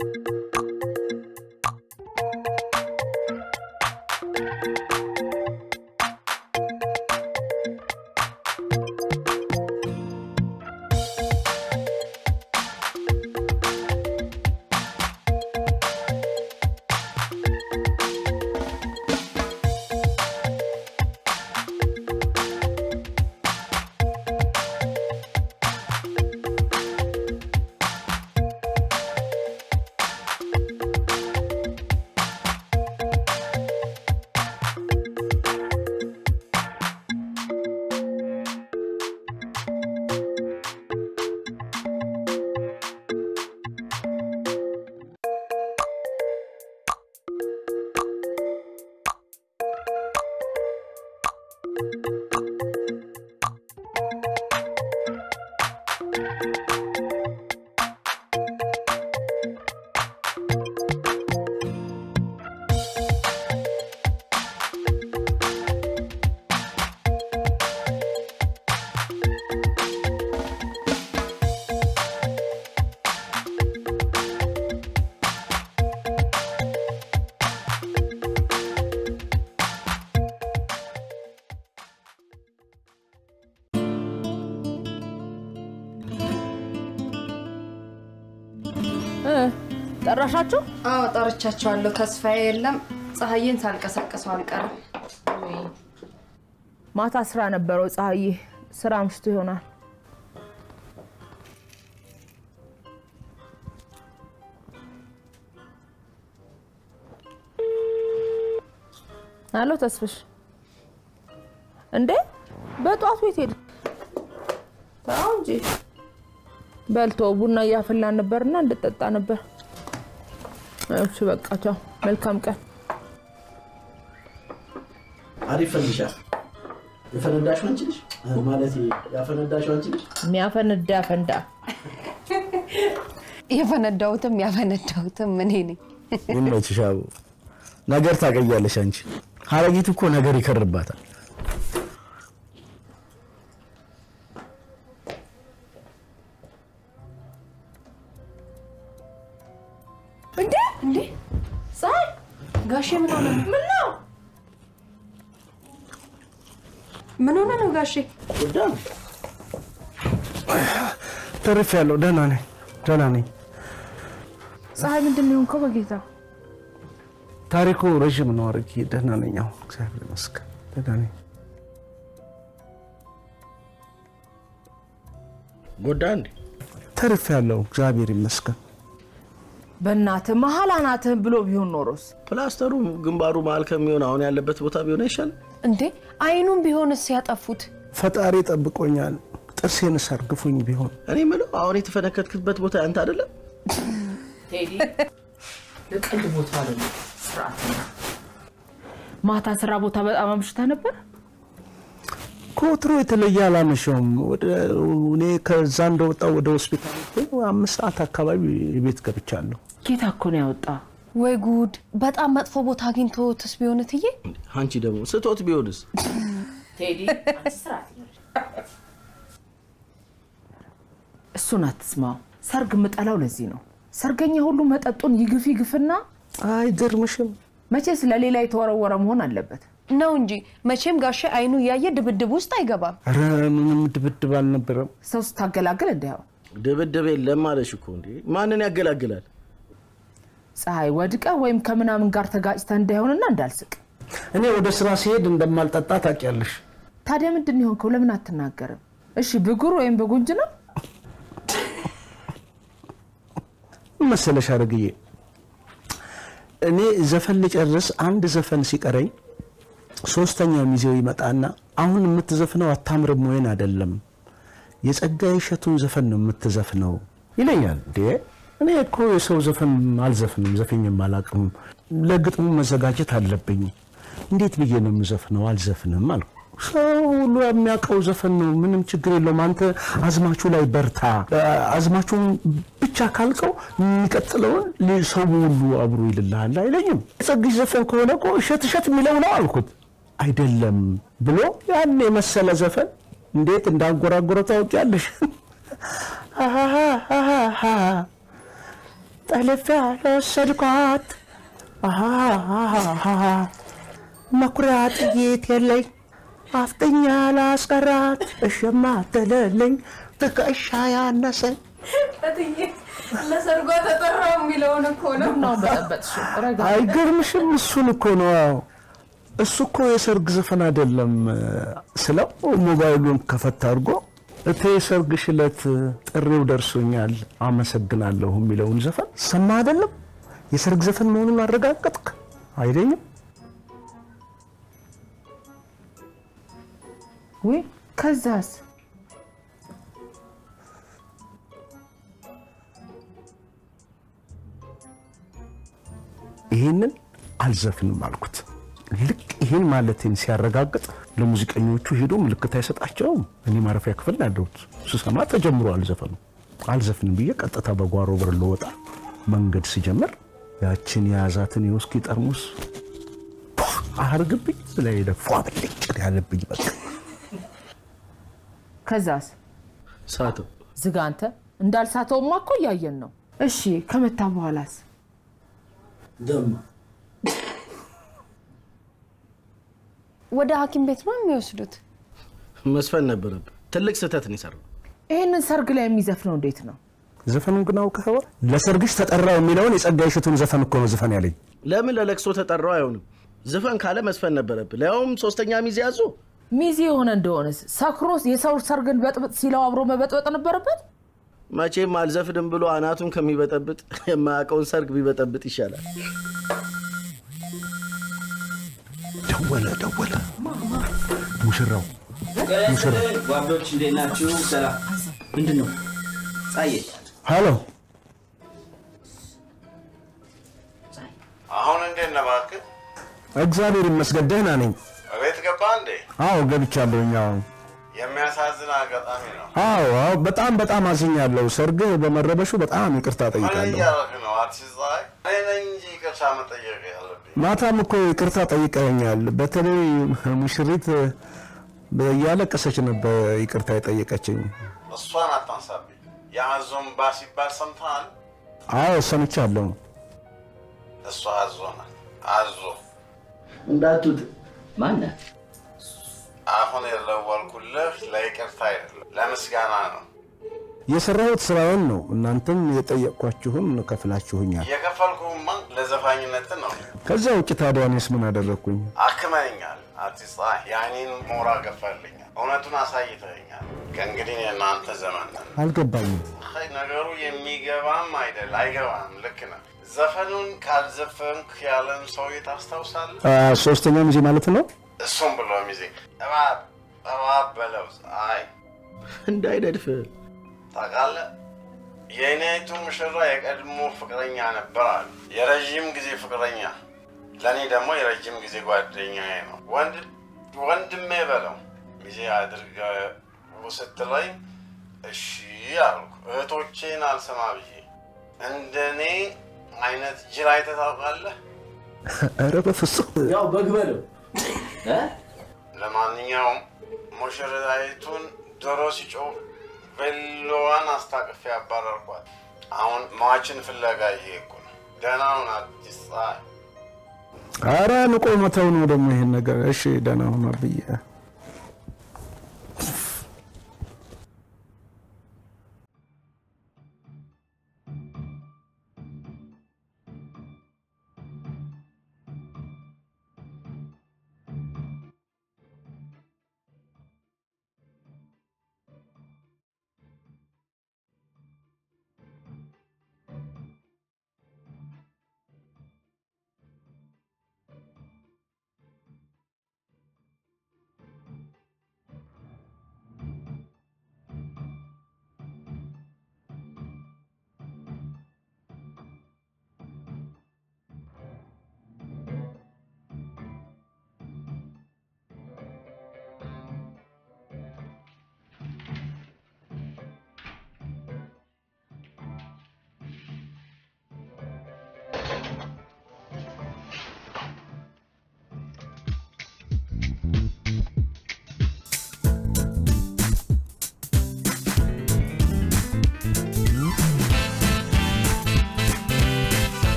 ጠራሻቸው? አዎ ጠርቻቸዋለሁ። ተስፋዬ የለም። ፀሐዬን ሳልቀሰቅሰው አልቀርም። ማታ ስራ ነበረው ፀሐዬ። ስራ አምሽቶ ይሆናል። አሎ ተስፍሽ፣ እንዴ በጠዋት ቤት ሄድ ተው እንጂ በልቶ ቡና እያፈላን ነበርና እንድጠጣ ነበር። እሺ በቃ ቻው፣ መልካም ቀን። አሪፍ ፈንዲሻ የፈነዳሽው አንቺ ነሽ ማለት ያፈነዳሽው አንቺ ነሽ። የሚያፈነዳ ፈንዳ። የፈነዳሁትም ያፈነዳሁትም እኔ ነኝ። ይመችሽ አቡ። ነገር ታቀያለሽ አንቺ። ሀረጊት እኮ ነገር ይከርባታል። እንዴ እንዴ ፀሐይ ጋሼ ምን ሆነ? ምን ነው ምን ሆነ ነው ጋሼ? ተርፍ ያለው ደህና ነኝ፣ ደህና ነኝ። ፀሐይ ምንድን ነው የሆንከው? በጌታ ታሪኩ ረዥም ነው። አድርጌ ደህና ነኝ አሁን፣ እግዚአብሔር ይመስገን ደህና ነኝ። ጎዳ እንዴ? ተርፍ ያለው እግዚአብሔር ይመስገን። በእናትህ መሀል አናትህን ብሎ ቢሆን ኖሮስ ፕላስተሩ ግንባሩ መሀል ከሚሆን አሁን ያለበት ቦታ ቢሆን አይሻልም? እንዴ አይኑን ቢሆንስ ያጠፉት? ፈጣሪ ጠብቆኛል። ጥርሴን ሰርግፉኝ ቢሆን እኔ የምለው አሁን የተፈነከትክበት ቦታ ያንተ አይደለም? ቴዲ ለቀልድ ቦታ አይደለም፣ ስርዓት ነው። ማታ ስራ ቦታ በጣም አምሽታ ነበር። ከወትሮ የተለየ አላመሸውም። ወደ እኔ ከዛ እንደወጣው ወደ ሆስፒታል ሄጄ አምስት ሰዓት አካባቢ ቤት ገብቻለሁ። ጌታ እኮ ነው ያወጣ። ወይ ጉድ! በጣም መጥፎ ቦታ አግኝቶትስ ቢሆን እትዬ? አንቺ ደግሞ ስቶት ቢሆንስ? ቴዲ እሱን አትስማው። ሰርግ ምጠላው ለዚህ ነው። ሰርገኛ ሁሉ መጠጡን ይግፍ ይግፍና አይገርምሽም? መቼ ስለሌላ የተወረወረ መሆን አለበት። ነው እንጂ መቼም ጋሼ አይኑ እያየ ድብድብ ውስጥ አይገባም። ኧረ ምንም ድብድብ አልነበረም። ሰው ስታገላግል እንዲያው ድብድብ የለም አለሽ እኮ እንዴ! ማንን ያገላግላል? ፀሐይ ወድቀ ወይም ከምናምን ጋር ተጋጭተ እንዳይሆንና እንዳልስቅ። እኔ ወደ ስራ ሲሄድ እንደማልጠጣ ታውቂያለሽ። ታዲያ ምንድን ነው የሆንከው? ለምን አትናገርም? እሺ ብጉር ወይም በጉንጅ ነው? ምን መሰለሽ አረግዬ፣ እኔ ዘፈን ልጨርስ አንድ ዘፈን ሲቀረኝ ሶስተኛው ሚዜው ይመጣና አሁን የምትዘፍነው አታምርም ወይን አይደለም የጸጋዬ እሸቱን ዘፈን ነው የምትዘፍነው ይለኛል። እንዴ እኔ እኮ የሰው ዘፈን አልዘፍንም፣ ዘፈኝም አላቅም። ለግጥሙ መዘጋጀት አለብኝ። እንዴት ብዬ ነው የምዘፍነው? አልዘፍንም አልኩ። ሰው ሁሉ የሚያውቀው ዘፈን ነው፣ ምንም ችግር የለውም። አንተ አዝማቹ ላይ በርታ። አዝማቹን ብቻ ካልቀው የሚቀጥለውን ሰው ሁሉ አብሮ ይልልሃል አይለኝም። የጸግሽ ዘፈን ከሆነ እኮ እሸት እሸት የሚለው ነው አልኩት። አይደለም ብሎ ያን የመሰለ ዘፈን እንዴት እንዳንጎራጎረ ታውቂያለሽ? ጠልፌ ያልወሰድኳት አሃሃሃ መኩሪያ ጥይት የለኝ አፍጥኛ ላስቀራት እሽማ ትልልኝ ትከሻ ያነሰኝ ለሰርጓ ተጠራው የሚለውን እኮ ነው። ነው በጠበጥሽው ረጋ አይገርምሽም? እሱን እኮ ነው። እሱ እኮ የሰርግ ዘፈን አይደለም ስለው ሞባይሉን ከፈት አድርጎ እቴ የሰርግሽ ዕለት ጥሪው ደርሶኛል አመሰግናለሁ የሚለውን ዘፈን ሰማ አይደለም? የሰርግ ዘፈን መሆኑን አረጋገጥክ አይደኝም? ወይ ከዛስ ይህንን አልዘፍንም አልኩት። ልክ ይህን ማለቴን ሲያረጋግጥ ለሙዚቀኞቹ ሄዶ ምልክት አይሰጣቸውም። እኔ ማረፊያ ክፍል ያለሁት ስሰማ ተጀምሯል ዘፈኑ። አልዘፍንም ብዬ ቀጥታ በጓሮ በር ልወጣ መንገድ ሲጀምር ያችን የያዛትን የውስኪ ጠርሙስ አርግብኝ ላይ ደፏ ብልጭ ያለብኝ በቃ ከዛስ ሳተው ዝጋ አንተ እንዳልሳተውማ እኮ እያየን ነው እሺ ከመታ በኋላስ ደማ ወደ ሐኪም ቤት ነው የሚወስዱት። መስፈን ነበረብህ። ትልቅ ስህተት ነው የሰራው። ይህንን ሰርግ ላይ የሚዘፍነው እንዴት ነው ዘፈኑን ግን አውቀኸዋል? ለሰርግሽ ተጠራው የሚለውን የጸጋዬ እሸቱን ዘፈን እኮ ነው ዘፈን ያለኝ። ለምን ለለቅሶ ተጠራው አይሆንም? ዝፈን ካለ መስፈን ነበረብህ። ሊያውም ሶስተኛ ሚዜ ያዙ። ሚዜ የሆነ እንደሆነስ ሰክሮ የሰው ሰርግን በጥብጥ ሲለው አብሮ መበጥበጥ ነበረበት መቼም አልዘፍንም ብሎ አናቱን ከሚበጠብጥ የማያውቀውን ሰርግ ቢበጠብጥ ይሻላል። ደወለ ደወለ። ሙሽራው ሙሽራ ጓዶች እንዴት ናችሁ? ሰላም። ምንድን ነው ጻዬ? ሃሎ አሁን እንዴት ነህ? እባክህ እግዚአብሔር ይመስገን ደህና ነኝ። እቤት ገባ እንዴ? አዎ ገብቻለሁኝ። አዎ የሚያሳዝን አጋጣሚ ነው። አዎ አዎ፣ በጣም በጣም አዝኛለሁ። ሰርግህ በመረበሹ በጣም ይቅርታ ምን ጠይቃለሁ። እያደረግህ ነው? አርቲስት ፀሐይ፣ እኔ ነኝ እንጂ ይቅርታ መጠየቅ ያለብኝ። ማታም እኮ ይቅርታ ጠይቀኛል። በተለይ ሙሽሪት እያለቀሰች ነበር ይቅርታ የጠየቀችኝ። እሷን አታንሳብኝ። የአዞን ባ ሲባል ሰምተሃል? አዎ ሰምቻለሁ። እሷ አዞ ናት። አዞ እንዳቱት ማነህ? አሁን የደወልኩልህ ለይቅርታ አይደለም ለምስጋና ነው። የሰራሁት ስራውን ነው። እናንተም የጠየቅኳችሁን ከፍላችሁኛል። የከፈልኩህማ ለዘፋኝነት ነው። ከዚያ ውጭ ታዲያ እኔስ ምን አደረግኩኝ? አክመኛል። አርቲስት ፀሐይ የአይኔን ሞራ ገፋልኛል። እውነቱን አሳይተኸኛል። ከእንግዲህ የእናንተ ዘመን ነን። አልገባኝም። አይ፣ ነገሩ የሚገባም አይደል አይገባም። ልክ ነህ። ዘፈኑን ካልዘፈንክ ያለን ሰውዬ ታስታውሳለህ? አ፣ ሶስተኛ ጊዜ ማለት ነው። እሱም ብሎ ሚዜ እባብ እባብ በለው። አይ እንዳይነድፍ ታውቃለህ፣ የእኔቱ ሙሽራ የቀድሞ ፍቅረኛ ነበር አሉ። የረዥም ጊዜ ፍቅረኛ፣ ለእኔ ደግሞ የረዥም ጊዜ ጓደኛዬ ነው። ወንድ ወንድሜ በለው ሚዜ አድርገው ስትለኝ እሺ አልኩ። እህቶቼን አልሰማ ብዬ እንደኔ አይነት ጅል አይተህ ታውቃለህ? ኧረ በፍጹም ያው በግ በለው እ? ለማንኛውም ሙሽራይቱን ዶሮ ሲጮህ ቬሎዋን አስታቅፌ ያባረርኳት። አሁን ሟችን ፍለጋ እየሄድኩ ነው። ደህና ሁን አዲስ ፀሐይ። ኧረ ንቆ መተው ነው ደግሞ ይሄን ነገር። እሺ ደህና ሁን ብዬ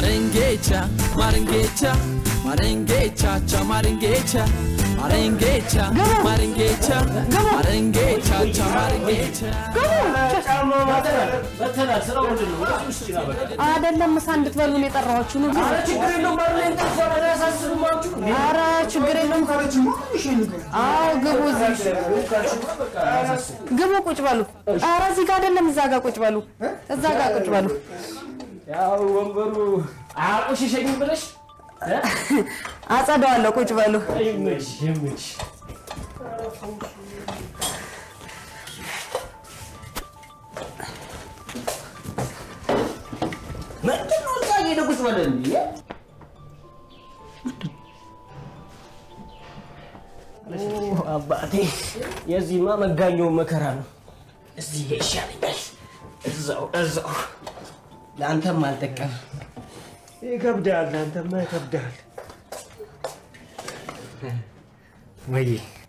Marengecha, Marengecha, Marengecha, cha Marengecha, Marengecha, Marengecha, Marengecha, cha Marengecha. በተናል ስራው ምንድን ነው? ወደ ውስጥ ይችላል በቃ አይደለም ምሳ እንድትበሉ ነው የጠራኋችሁ ነው ኧረ ችግር የለውም በር ላይ እንጠፋ ኧረ ያሳስብማችሁ ኧረ ችግር የለም አዎ ግቡ እዚህ ግቡ ቁጭ በሉ ኧረ እዚህ ጋር አይደለም እዛ ጋር ቁጭ በሉ እዛ ጋር ቁጭ በሉ ያው ወንበሩ አያቆሽሸኝም ብለሽ አጸደዋለሁ ቁጭ በሉ ይመች ይመች ምንድን ነው እዛ እየሄደ ቁጭ በለ እንዴ? አባቴ የዚህማ መጋኛው መከራ ነው። እዚህ ይሻለኛል። እዛው እዛው ለአንተም አልጠቀም ይከብዳል። አንተማ ይከብዳል። ወይ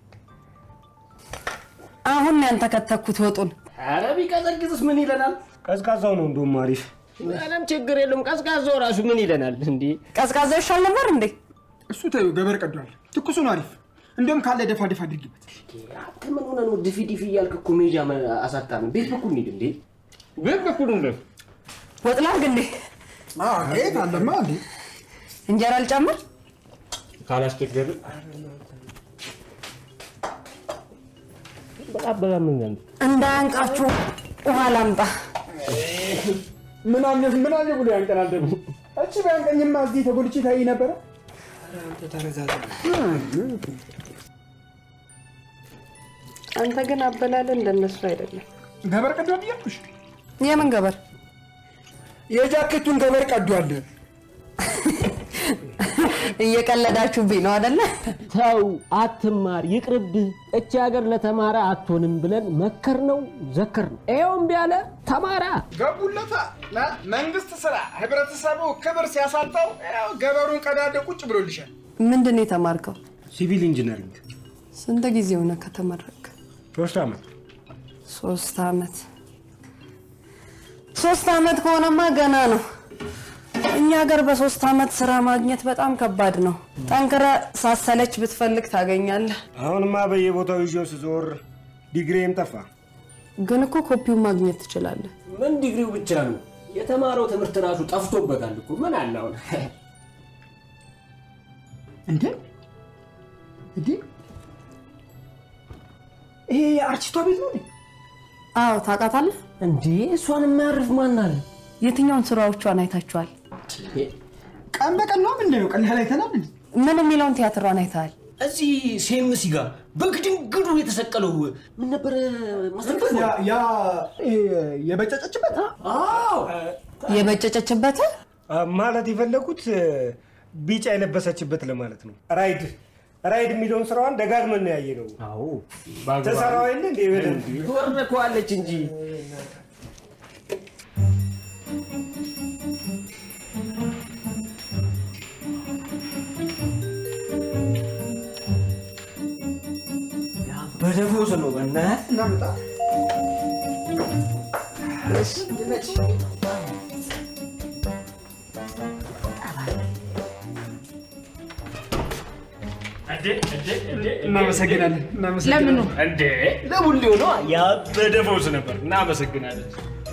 አሁን ነው ያንተከተኩት ወጡን ኧረ ቢቀዘቅዝስ ምን ይለናል? ቀዝቃዛው ነው እንደውም አሪፍ። ምንም ችግር የለም። ቀዝቃዛው ራሱ ምን ይለናል እንዴ? ቀዝቃዛ ይሻል ነበር እንዴ እሱ ተይው፣ ገበር ቀዷል። ትኩሱ ነው አሪፍ። እንዲሁም ካለ ደፋ ደፋ አድርጊበት። አንተ ምን ሆነህ ነው ድፊ ድፊ እያልክ እኮ ሜጃ አሳጣን። ቤት በኩል እንሂድ እንዴ? ቤት በኩል እንደ ወጥ ላድርግ እንዴ ቤት አለማ እንዴ እንጀራ ልጨምር ካላስቸገር በጣም በጣም ምን እንዳያንቃችሁ ውሃ ላምጣ ምን አለ ምን አለ ብሎ ያንቀናል ደግሞ። እቺ ቢያንቀኝማ እዚህ ተጎልቼ ታይ ነበረ። አንተ ግን አበላለ እንደነሱ አይደለም ገበር ቀዷል እያልኩሽ የምን ገበር የጃኬቱን ገበር ቀዷል። እየቀለዳችሁብኝ ነው አደለ ተው አትማር፣ ይቅርብህ። እቺ ሀገር ለተማረ አትሆንም ብለን መከር ነው ዘከር ነው። ይኸው እምቢ አለ ተማራ። ገቡለታ መንግስት ስራ ህብረተሰቡ ክብር ሲያሳጣው ያው ገበሩን ቀዳደ ቁጭ ብሎልሻል። ምንድን ነው የተማርከው ሲቪል ኢንጂነሪንግ ስንት ጊዜ ሆነ ከተመረቅ ሶስት ዓመት ሶስት አመት ሶስት አመት ከሆነማ ገና ነው እኛ ሀገር በሶስት አመት ስራ ማግኘት በጣም ከባድ ነው ጠንክረ ሳሰለች ብትፈልግ ታገኛለህ አሁንማ በየቦታው ይዤው ስዞር ዲግሪም ጠፋ። ግን እኮ ኮፒውን ማግኘት ትችላለህ ምን ዲግሪው ብቻ ነው የተማረው ትምህርት ራሱ ጠፍቶበታል እኮ ምን አለ አሁን እንዴ እንዴ ይሄ የአርቲስቷ ቤት ነው እንዴ? አዎ ታውቃታለህ እንዴ እሷን የማያርፍ ማን አለ? የትኛውን ስራዎቿን አይታችኋል ቀን በቀን ነው ምንድነው? ቀን ላይ አይተናል እንዴ? ምን የሚለውን ቲያትሯን አይተሃል እዚህ ሴምሲ ጋር በግድንግዱ የተሰቀለው ምን ነበረ ማስተርክፍ ያ ያ ይሄ የበጨጨችበት አዎ የበጨጨችበት አ፣ ማለት የፈለጉት ቢጫ የለበሰችበት ለማለት ነው። ራይድ ራይድ የሚለውን ስራዋን ደጋግመን ነው ያየ ነው። አዎ ተሰራው የለ እንዴ በደንብ ትወርደከዋለች እንጂ በደፎስ ነው በእናትህ እናምጣ እናመሰግናለን እናመሰግናለን። ለምኑ እንዴ ለቡሌው ነው ያበደ ፈውስ ነበር። እናመሰግናለን።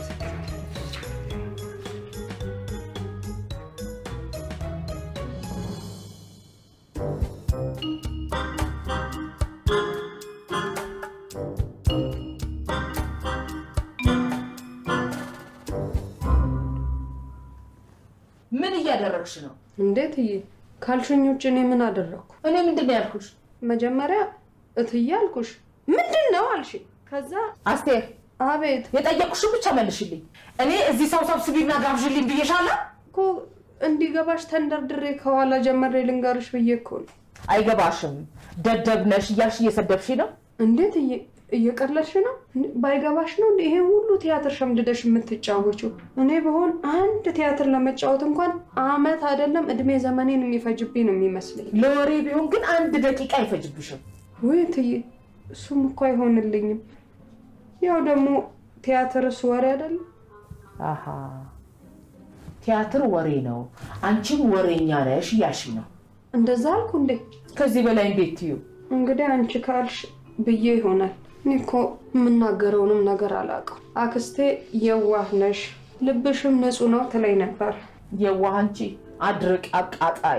ምን እያደረግሽ ነው? እንዴት እዬ ካልሽኝ ውጭ እኔ ምን አደረግኩ እኔ ምንድን ነው ያልኩሽ? መጀመሪያ እትዬ አልኩሽ ምንድን ነው አልሽ ከዛ አስቴር አቤት የጠየቁሽን ብቻ መልሽልኝ። እኔ እዚህ ሰው ሰብስቢና ጋብዥልኝ ብዬሻለሁ። እኮ እንዲገባሽ ተንደርድሬ ከኋላ ጀመሬ ልንገርሽ ብዬ እኮ ነው አይገባሽም፣ ደደብ ነሽ እያልሽ እየሰደብሽ ነው። እንዴት እየ- እየቀለድሽ ነው እንዴ? ባይገባሽ ነው እንዴ ይሄን ሁሉ ቲያትር ሸምድደሽ የምትጫወችው? እኔ በሆን አንድ ቲያትር ለመጫወት እንኳን አመት አይደለም እድሜ ዘመኔን የሚፈጅብኝ ነው የሚመስለኝ። ለወሬ ቢሆን ግን አንድ ደቂቃ አይፈጅብሽም። ውይ እትዬ እሱም እኮ አይሆንልኝም። ያው ደግሞ ቲያትርስ ወሬ አይደለም። አሃ ቲያትር ወሬ ነው። አንቺም ወሬኛ ነሽ እያልሽኝ ነው። እንደዛ አልኩ እንዴ? ከዚህ በላይ እንዴት ትዩ? እንግዲህ አንቺ ካልሽ ብዬ ይሆናል። እኔ እኮ የምናገረውንም ነገር አላውቅም። አክስቴ የዋህ ነሽ፣ ልብሽም ንጹህ ነው ትለኝ ነበር። የዋህ አንቺ አድርቅ አቃጣይ።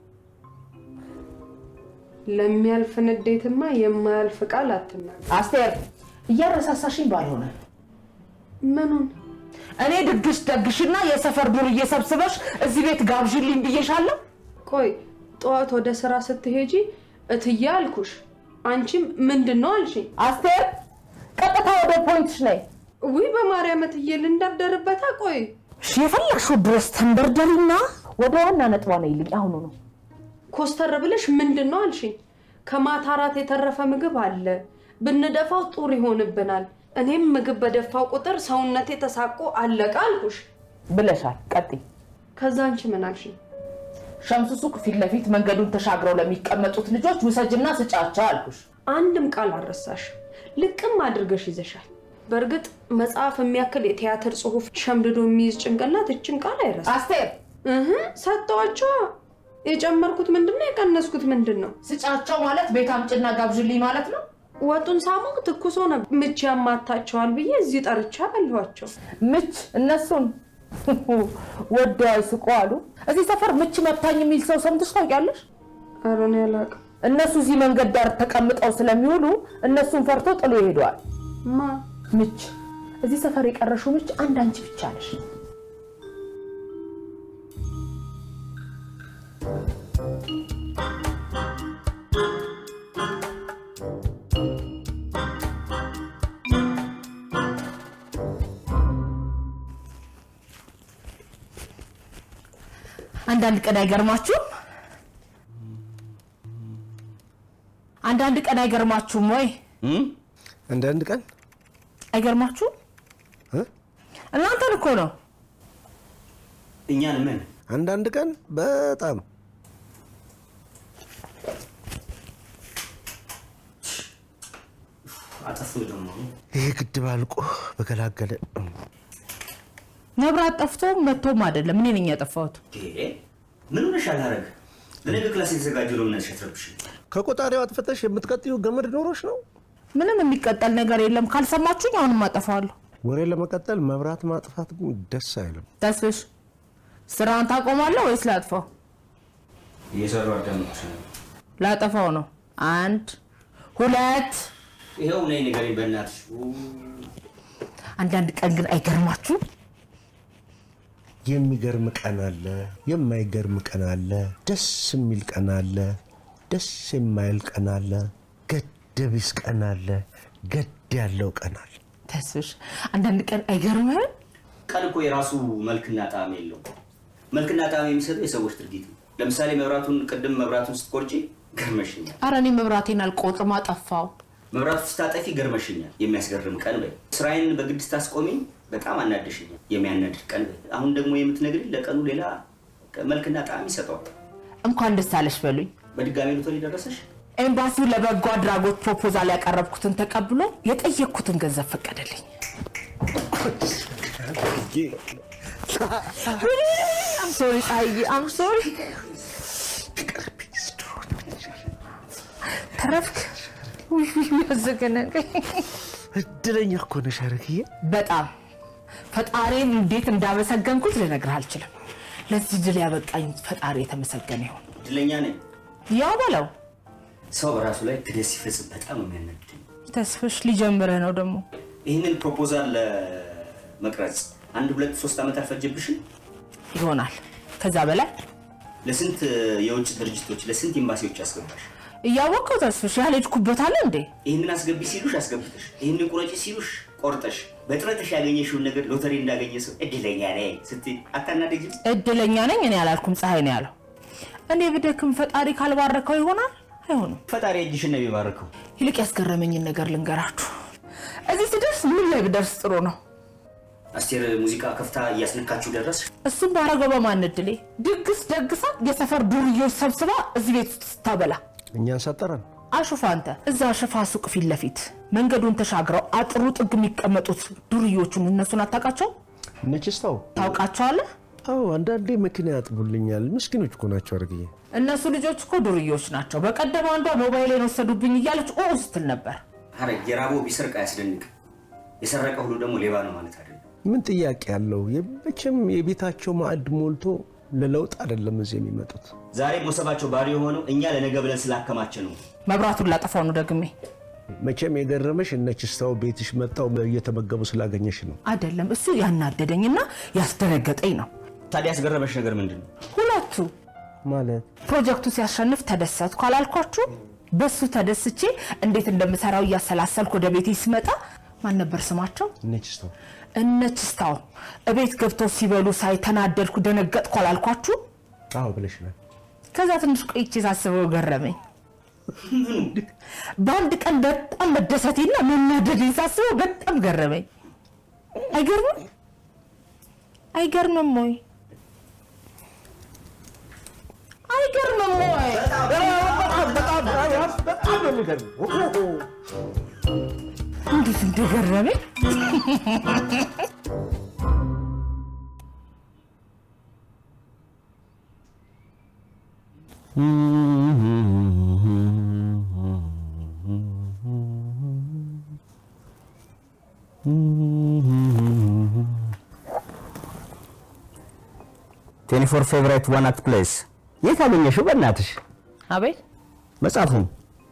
ለሚያልፍ ንዴትማ የማያልፍ ቃል አትናገር። አስቴር እያረሳሳሽኝ ባልሆነ ምኑን እኔ ድግስ ደግሽና የሰፈር ዱርዬ ሰብስበሽ እዚህ ቤት ጋብዥልኝ ብዬሻለሁ። ቆይ ጠዋት ወደ ስራ ስትሄጂ እትዬ አልኩሽ፣ አንቺም ምንድን ነው አልሽኝ። አስቴር ቀጥታ ወደ ፖይንትሽ ነይ። ውይ በማርያም እትዬ ልንደርደርበታ። ቆይ እሺ የፈለግሽው ድረስ ተንደርደሪና ወደ ዋና ነጥቧ ነይልኝ አሁኑ ነው። ኮስተር ብለሽ ምንድን ነው አልሽኝ። ከማታ እራት የተረፈ ምግብ አለ፣ ብንደፋው ጡር ይሆንብናል። እኔም ምግብ በደፋው ቁጥር ሰውነቴ ተሳቆ አለቀ አልኩሽ ብለሻል። ቀጥይ። ከዛ አንቺ ምን አልሽኝ? ሸምሱ ሱቅ ፊት ለፊት መንገዱን ተሻግረው ለሚቀመጡት ልጆች ውሰጅና ስጫቸው አልኩሽ። አንድም ቃል አልረሳሽ፣ ልቅም አድርገሽ ይዘሻል። በእርግጥ መጽሐፍ የሚያክል የቲያትር ጽሑፍ ሸምድዶ የሚይዝ ጭንቅላት እችን ቃል አይረሳም። አስቴር እህ ሰጠዋቸዋ። የጨመርኩት ምንድን ነው? የቀነስኩት ምንድን ነው? ስጫቸው ማለት ቤት አምጭና ጋብዥልኝ ማለት ነው። ወጡን ሳሞቅ ትኩስ ሆነ። ምች ያማታቸዋል ብዬ እዚህ ጠርቻ አለኋቸው። ምች እነሱን ወደው አይስቁ አሉ። እዚህ ሰፈር ምች መታኝ የሚል ሰው ሰምተሽ ታውቂያለሽ? ኧረ እኔ አላውቅም። እነሱ እዚህ መንገድ ዳር ተቀምጠው ስለሚውሉ እነሱን ፈርቶ ጥሎ ይሄደዋል። ማ ምች እዚህ ሰፈር የቀረሽው ምች አንድ አንቺ ብቻ ነሽ። አንዳንድ ቀን አይገርማችሁም? አንዳንድ ቀን አይገርማችሁም ወይ? አንዳንድ ቀን አይገርማችሁም? እ? እናንተን እኮ ነው። እኛን ምን አንዳንድ ቀን በጣም አጠፉ ደግሞ ይሄ ግድብ አልቆ በገላገለ መብራት ጠፍቶ መጥቶም አይደለም እኔ ነኝ ያጠፋሁት። ምን ሆነሽ አላረግ ለነገ ክላስ የተዘጋጀው ነው ምናሽ ያትረብሽ ከቆጣሪው አጥፍተሽ የምትቀጥዩ ገመድ ኖሮች ነው። ምንም የሚቀጠል ነገር የለም። ካልሰማችሁኝ አሁንም አጠፋዋለሁ። ወሬ ለመቀጠል መብራት ማጥፋት ግን ደስ አይልም። ተስፍሽ ስራውን ታቆማለህ ወይስ ላጥፋው? እየሰሩ አዳምጥሽ ላጠፋው ነው። አንድ ሁለት። ይኸው ነይ ንገሪኝ በእናትሽ አንዳንድ ቀን ግን አይገርማችሁም? የሚገርም ቀን አለ፣ የማይገርም ቀን አለ፣ ደስ የሚል ቀን አለ፣ ደስ የማይል ቀን አለ፣ ገደቢስ ቀን አለ፣ ገድ ያለው ቀን አለ። ተስፍሽ አንዳንድ ቀን አይገርምህም? ቀን እኮ የራሱ መልክና ጣዕም የለው። መልክና ጣዕም የሚሰጠው የሰዎች ድርጊት ነው። ለምሳሌ መብራቱን ቅድም መብራቱን ስትቆርጪ ገርመሽኛል። አረ እኔ መብራቴን አልቆጥም አጠፋው። መብራቱ ስታጠፊ ገርመሽኛል። የሚያስገርም ቀን በይ። ስራዬን በግድ ስታስቆሚኝ በጣም አናደሽኛል። የሚያናድድ ቀን በይ። አሁን ደግሞ የምትነግሪኝ ለቀኑ ሌላ መልክና ጣዕም ይሰጠዋል። እንኳን ደስ አለሽ በሉኝ። በድጋሚ ሎተሪ ደረሰሽ? ኤምባሲው ለበጎ አድራጎት ፕሮፖዛል ያቀረብኩትን ተቀብሎ የጠየቅኩትን ገንዘብ ፈቀደልኝ። አም ሶሪ ፀሐዬ፣ አም ሶሪ። ተረፍክ? ውይ ውይ፣ ያዘገነቀኝ። እድለኛ እኮ ነሽ አረግዬ። በጣም ፈጣሪን እንዴት እንዳመሰገንኩት ልነግርህ አልችልም። ለዚህ ድል ያበቃኝ ፈጣሪ የተመሰገነ ይሁን። እድለኛ ነኝ። ያው በለው ሰው በራሱ ላይ ክደት ሲፈጽም በጣም ነው የሚያናድደኝ። ተስፍሽ ሊጀምርህ ነው ደግሞ። ይህንን ፕሮፖዛል ለመቅረጽ አንድ ሁለት ሶስት ዓመት አልፈጀብሽም? ይሆናል ከዛ በላይ ለስንት የውጭ ድርጅቶች ለስንት ኤምባሲዎች አስገባሽ? እያወቀው ተስፍሽ ያልሄድኩበት አለ እንዴ? ይህንን አስገቢ ሲሉሽ አስገብተሽ፣ ይህንን ቁረጪ ሲሉሽ ቆርጠሽ፣ በጥረትሽ ያገኘሽውን ነገር ሎተሪ እንዳገኘ ሰው እድለኛ ነኝ ስትይ አታናደጅም? እድለኛ ነኝ እኔ አላልኩም፣ ፀሐይ ነው ያለው። እኔ ብደክም ፈጣሪ ካልባረከው ይሆናል አይሆንም። ፈጣሪ እጅሽን ነው የሚባርከው። ይልቅ ያስገረመኝን ነገር ልንገራችሁ። እዚህ ስደርስ ምን ላይ ብደርስ ጥሩ ነው? አስቴር ሙዚቃ ከፍታ እያስነካችሁ ደረስ። እሱም ባረገው በማን እድሌ ድግስ ደግሳ የሰፈር ዱርዬዎች ሰብስባ እዚህ ቤት ውስጥ ስታበላ እኛን ሰጠረን። አሹፍ አንተ እዛ ሽፋ ሱቅ ፊት ለፊት መንገዱን ተሻግረው አጥሩ ጥግ የሚቀመጡት ዱርዮቹን እነሱን አታውቃቸው? ነችስተው ታውቃቸዋለህ? አዎ አንዳንዴ መኪና ያጥቡልኛል። ምስኪኖች እኮ ናቸው አርግዬ። እነሱ ልጆች እኮ ዱርዮች ናቸው። በቀደም አንዷ ሞባይሌን ወሰዱብኝ እያለች ኦ ስትል ነበር። ሐረግ የራበው ቢሰርቅ አያስደንቅ፣ የሰረቀ ሁሉ ደግሞ ሌባ ነው ማለት አይደለም። ምን ጥያቄ አለው? መቼም የቤታቸው ማዕድ ሞልቶ ለለውጥ አይደለም እዚህ የሚመጡት። ዛሬ ሞሰባቸው ባዶ የሆነው እኛ ለነገ ብለን ስላከማቸ ነው። መብራቱን ላጠፋው ነው ደግሜ። መቼም የገረመሽ እነ ችስታው ቤትሽ መጣው እየተመገቡ ስላገኘሽ ነው። አይደለም እሱ ያናደደኝና ያስደነገጠኝ ነው። ታዲያ ያስገረመሽ ነገር ምንድን ነው? ሁለቱ ማለት ፕሮጀክቱ ሲያሸንፍ ተደሰትኩ አላልኳችሁ? በሱ ተደስቼ እንዴት እንደምሰራው እያሰላሰልኩ ወደ ቤቴ ስመጣ ማን ነበር ስማቸው? እነ ችስታው እነ ችስታው እቤት ገብተው ሲበሉ ሳይ ተናደድኩ፣ ደነገጥኩ አላልኳችሁ? አዎ ብለሽናል። ከዛ ትንሽ ቆይቼ ሳስበው ገረመኝ። በአንድ ቀን በጣም መደሰቴና መናደዴን ሳስበው በጣም ገረመኝ። አይገርምም? አይገርምም ወይ? አይገርምም ወይ? በጣም ነው የሚገርመው። እንዴት እንደገረመኝ ቴኒ ፎር ፌቨራይት ዋን አክት ፕሌስ የት አገኘሽው? በእናትሽ አቤት መጽሐፉን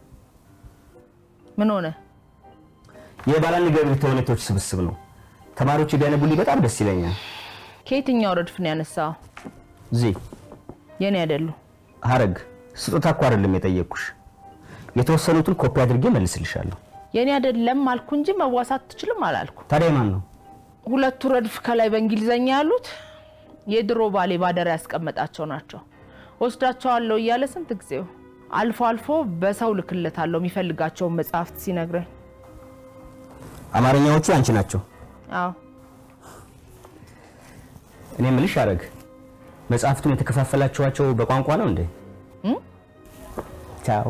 ምን ሆነ? የባላንገብር ተውኔቶች ስብስብ ነው። ተማሪዎች ቢያነቡልኝ በጣም ደስ ይለኛል። ከየትኛው ረድፍ ነው ያነሳው? እዚህ የኔ አይደሉ። ሐረግ ስጦታ እኮ አይደለም የጠየቅኩሽ። የተወሰኑትን ኮፒ አድርጌ መልስልሻለሁ። የኔ አይደለም አልኩ እንጂ መዋሳት ትችልም አላልኩ። ታዲያ ማን ነው? ሁለቱ ረድፍ ከላይ በእንግሊዘኛ ያሉት የድሮ ባሌ ባደራ ያስቀመጣቸው ናቸው። ወስዳቸዋለሁ እያለ ስንት ጊዜው። አልፎ አልፎ በሰው ልክለታለሁ የሚፈልጋቸውን መጽሐፍት ሲነግረኝ። አማርኛዎቹ አንቺ ናቸው። አዎ እኔ ምልሽ ሐረግ መጽሐፍቱን የተከፋፈላችኋቸው በቋንቋ ነው እንዴ? እም? ቻው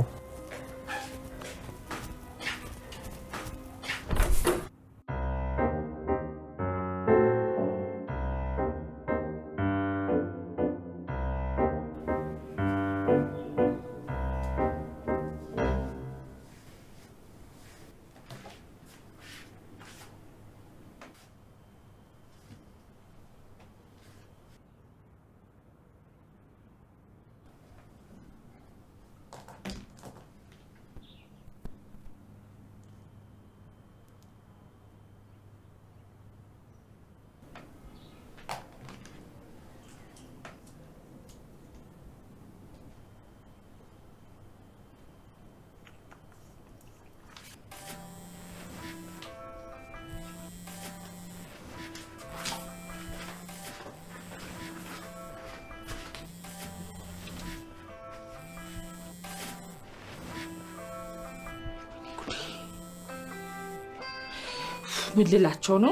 ምን ልላቸው ነው?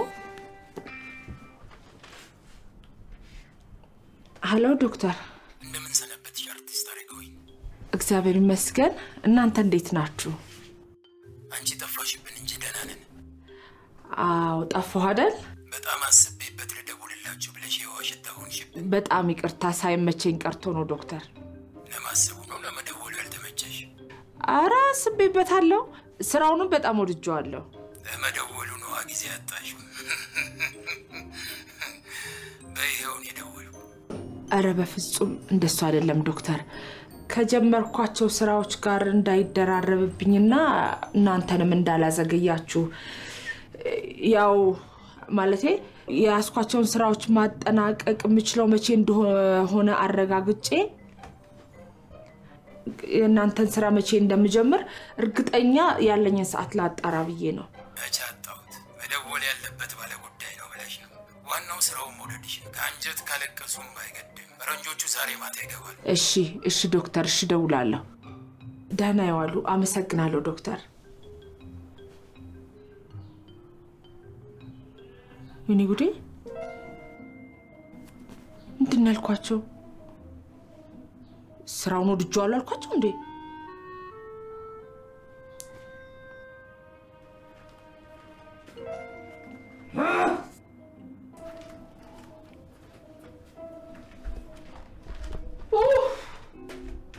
ሀሎ ዶክተር፣ እንደምን ሰነበትሽ አርቲስት አረጋዊ? እግዚአብሔር ይመስገን። እናንተ እንዴት ናችሁ? አንቺ ጠፋሽብን እንጂ ደህና ነን። አዎ ጠፋሁ አይደል? በጣም አስቤበት ልደውልላችሁ ብለሽ የዋሽታ ሆንሽብን። በጣም ይቅርታ ሳይመቸኝ ቀርቶ ነው ዶክተር። ለማሰቡ ነው ለመደወሉ ያልተመቸሽ? አረ አስቤበታለሁ። ስራውንም በጣም ወድጀዋለሁ። ለመደወሉ ነዋ ጊዜ አጣሽው። በይኸውን የደወሉ አረ በፍጹም እንደሱ አይደለም ዶክተር። ከጀመርኳቸው ስራዎች ጋር እንዳይደራረብብኝና እናንተንም እንዳላዘገያችሁ ያው ማለቴ የያዝኳቸውን ስራዎች ማጠናቀቅ የምችለው መቼ እንደሆነ አረጋግጬ የእናንተን ስራ መቼ እንደምጀምር እርግጠኛ ያለኝን ሰዓት ላጣራ ብዬ ነው። መቼ አጣሁት? መደወል ያለበት ባለ ጉዳይ ነው ብለሽ ነው። ዋናው ስራውን መውደድሽ ነው። ከአንጀት ካለቀሱም አይገድም። ፈረንጆቹ ዛሬ ማታ ይገባል። እሺ እሺ ዶክተር፣ እሺ ደውላለሁ። ደህና ይዋሉ። አመሰግናለሁ ዶክተር። ወይኔ ጉዴ! ምንድን ነው ያልኳቸው? ስራውን ወድጄዋለሁ አልኳቸው እንዴ?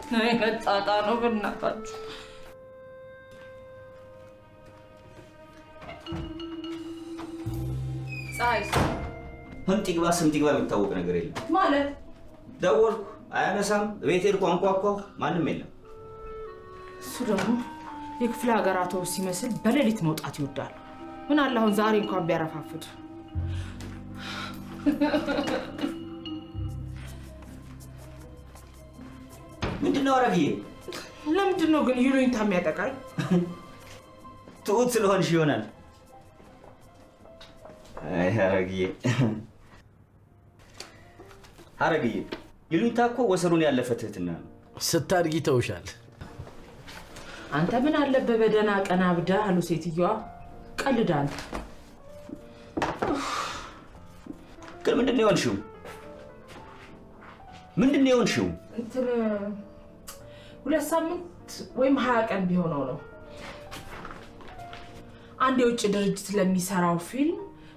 አይነት ጣጣ ነው በእናታችሁ። ፀሐይ ህምጥ ይግባ ስምጥ ይግባ የሚታወቅ ነገር የለም። ማለት ደወልኩ፣ አያነሳም። ቤት ሄድኩ፣ አንኳኳሁ፣ ማንም የለም። እሱ ደግሞ የክፍለ ሀገር አውቶቡስ ሲመስል በሌሊት መውጣት ይወዳል። ምን አለ አሁን ዛሬ እንኳን ቢያረፋፍድ። ምንድን ነው አረግዬ? ለምንድን ነው ግን ይሉኝታ የሚያጠቃኝ? ትሁት ስለሆንሽ ይሆናል። አይ አረግዬ፣ አረግዬ ይሉኝታ እኮ ወሰኑን ያለፈ ትህትና ነው። ስታድጊ ተውሻል። አንተ ምን አለበት በደህና ቀን አብደህ አሉ ሴትዮዋ። ቀልድ አንተ። ግን ምንድን ነው የሆንሽው? ምንድን ነው የሆንሽው? እንትን ሁለት ሳምንት ወይም ሀያ ቀን ቢሆነው ነው አንድ የውጭ ድርጅት ለሚሰራው ፊልም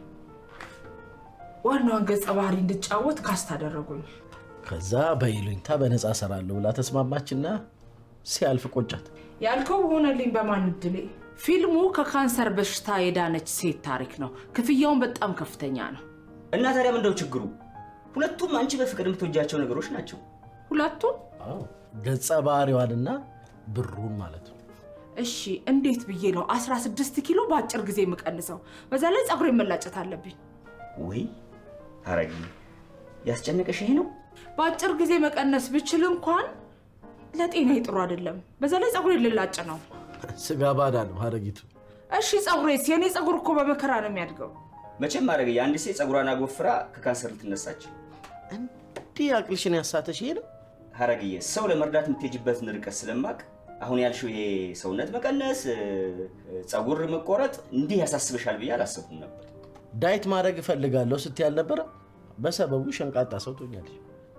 ዋናዋን ገጸ ባህሪ እንድጫወት ካስት አደረጉኝ። ከዛ በይሉኝታ በነፃ እሰራለሁ ብላ ተስማማችና ሲያልፍ ቆጫት። ያልከው ሆነልኝ በማን እድሌ። ፊልሙ ከካንሰር በሽታ የዳነች ሴት ታሪክ ነው። ክፍያውን በጣም ከፍተኛ ነው። እና ታዲያ ምንድነው ችግሩ? ሁለቱም አንቺ በፍቅር የምትወጃቸው ነገሮች ናቸው። ሁለቱም አዎ፣ ገጸ ባህሪዋንና ብሩን ማለት ነው። እሺ፣ እንዴት ብዬ ነው 16 ኪሎ በአጭር ጊዜ የምቀንሰው? በዛ ላይ ፀጉሬ መላጨት አለብኝ። ወይ አረግ ያስጨነቀሽ ይሄ ነው? በአጭር ጊዜ መቀነስ ብችል እንኳን ለጤና ጥሩ አይደለም። በዛ ላይ ፀጉሬ ልላጭ ነው። ስጋ ባዳ ነው ሀረጊቱ። እሺ፣ ፀጉሬስ? የኔ ፀጉር እኮ በመከራ ነው የሚያድገው። መቼም አረግ የአንድ ሴት ፀጉሯን አጎፍራ ከካንሰር ልትነሳች እንዲህ አቅልሽን ያሳተሽ ይሄ ነው። ሀረግዬ ሰው ለመርዳት የምትሄጅበትን ርቀት ስለማቅ አሁን ያልሽው ይሄ ሰውነት መቀነስ፣ ፀጉር መቆረጥ እንዲህ ያሳስብሻል ብዬ አላሰብኩም ነበር። ዳይት ማድረግ እፈልጋለሁ ስትይ አልነበረ? በሰበቡ ሸንቃጣ ሰው ትሆኛለሽ።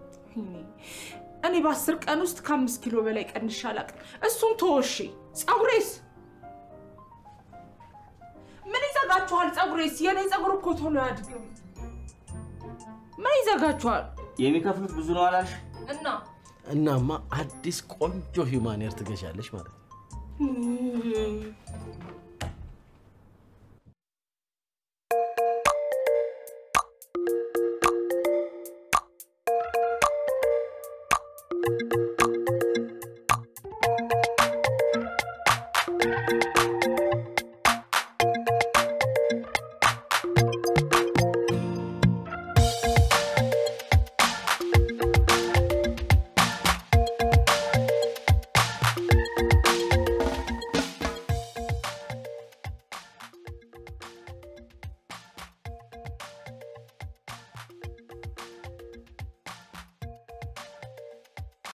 እኔ በአስር ቀን ውስጥ ከአምስት ኪሎ በላይ ቀንሼ አላውቅም። እሱን ተወሺ። ፀጉሬስ ምን ይዘጋችኋል? ፀጉሬስ የኔ ፀጉር እኮ ቶሎ አያድግም። ምን ይዘጋችኋል? የሚከፍሉት ብዙ ነው አላልሽ? እና እናማ አዲስ ቆንጆ ሂውማን ሄር ትገዣለሽ ማለት ነው። Thank you.